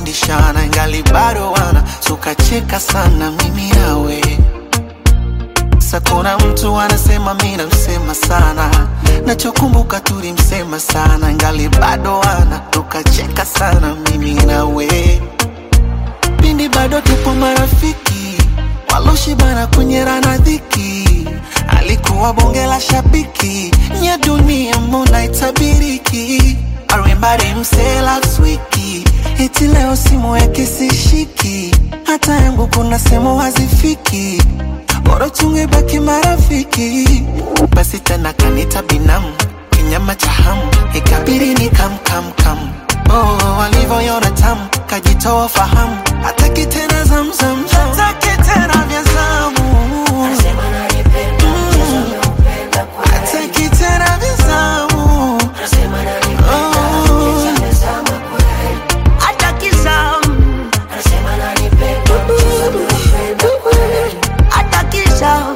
tushafundishana ingali bado wana tukacheka sana mimi nawe sasa kuna mtu anasema mi namsema sana nachokumbuka tulimsema sana ingali bado wana tukacheka sana mimi nawe pindi bado tupo marafiki waloshibana kunyerana dhiki alikuwa bonge la shabiki nya dunia mbona itabiriki arimbari mse last wiki eti leo simu yake sishiki hata yangu kuna sehemu hazifiki bora tungebaki marafiki basi tena kanita binamu kinyama cha hamu ikabiri ni kam kam kam oh, walivyoyona tamu kajitoa fahamu hataki tena zamzam hataki tena vya zamu hataki tena vya zamu oh. Hataki zamu, hataki zamu.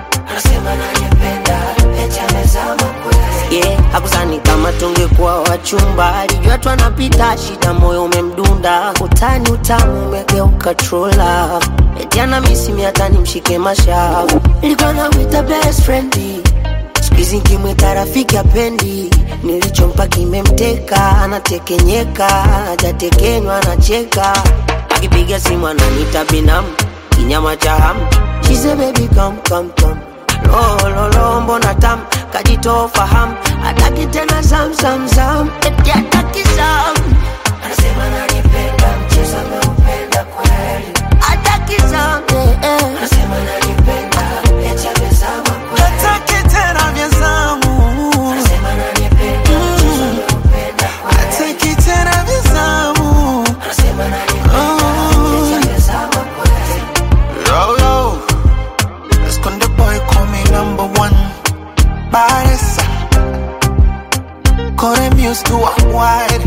Yeah, hakusani kama tungekuwa wachumba, alijua tu anapita shida, moyo umemdunda, utani utamu umegeuka trola, eti ana misimi hata nimshike mashavu, nilikuwa namwita best friend siku hizi nkimwita rafiki apendi, nilichompa kimemteka, anatekenyeka, hajatekenywa, anacheka, akipiga simu ananiita binamu, kinyama cha hamu, she say baby come come come lo lo lo, mbona tam kajitoa fahamu, hataki tena zam zam zam, eti hataki zam, anasema ananipenda, mchezo ameupenda kweli, hataki zam, eh, eh. anasema ananipenda, eti amezama kweli, hataki tena vya zamu anasema ananipenda, mchezo ameupenda kweli, hataki tena vya zamu anasema ananipenda, eti amezama kweli. Yo, yo. Let's go, the boy call me number one. Baresa. Call them used to a wide.